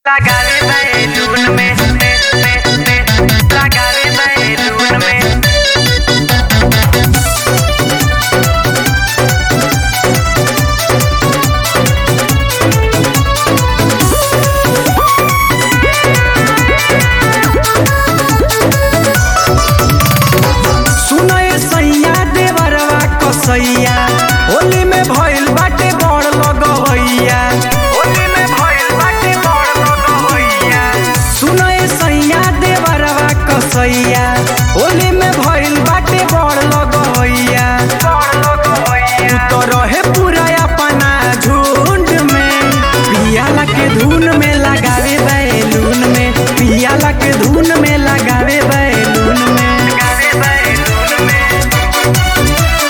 लगावे बैलून में में में में लगावे बैलून में सुनए सैया देवरवा कसैया होली में भइल बाटे बड़ लगवैया होली में भइल बाटे बड़ लगवैया सुनए सैया देवरवा कसैया होली में भइल बाटे बड़ लगवैया बड़ लगवैया तो रहे पूरा अपना झुंड में पियाला के धुन में लगावे बैलून में पियाला के धुन में लगावे बैलून में लगावे बैलून में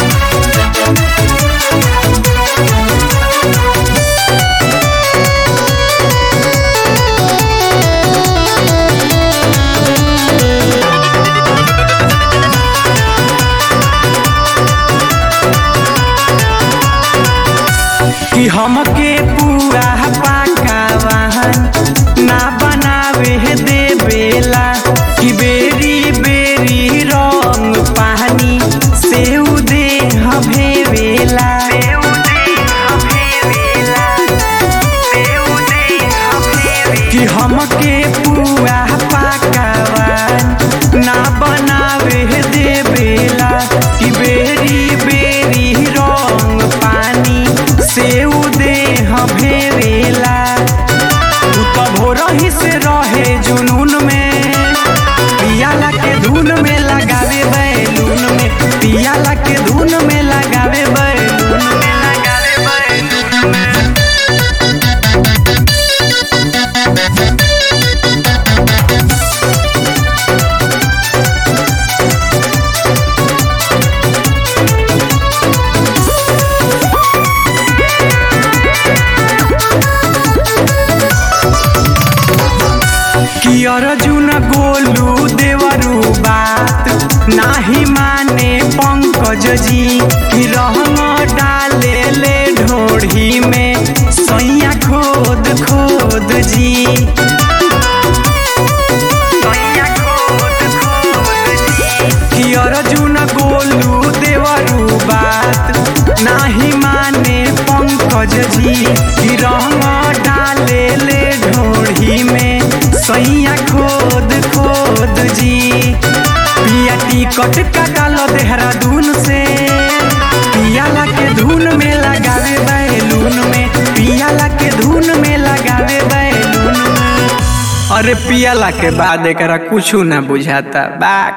कि हमके पूरा पाका वाहन ना बनावे देवेला कि बेरी बेरी रंग पानी से दे भेवेला देव दे हमेवेला देव दे हमेवेला कि हमके पूरा पाका वाहन ना बनावे देवेला कि बेरी बेरी रंग पानी से दे भेवेला तू तो भोरही से रहे जुनून में पियाला के धुन में लगावे बैलून में पियाला के धुन में लगावे बैलून में लगावे बैलून में कि अर्जुन गोलू देवरू बात नाही माने पंकज जी कि रहंग डाले ले ढोढ़ी में सैया खोद खोद जी सैया खोद खोद जी कि अर्जुन गोलू देवरू बात नाही माने पंकज जी कि रंग डाले ले ढोढ़ी में सैया खोद खोद जी पिया टिकट कटाल देहरादून से पियाला के धुन में लगावे बैलून में पियाला के धुन में लगावे बैलून में अरे पियाला के बाद एकरा कुछ ना बुझाता बा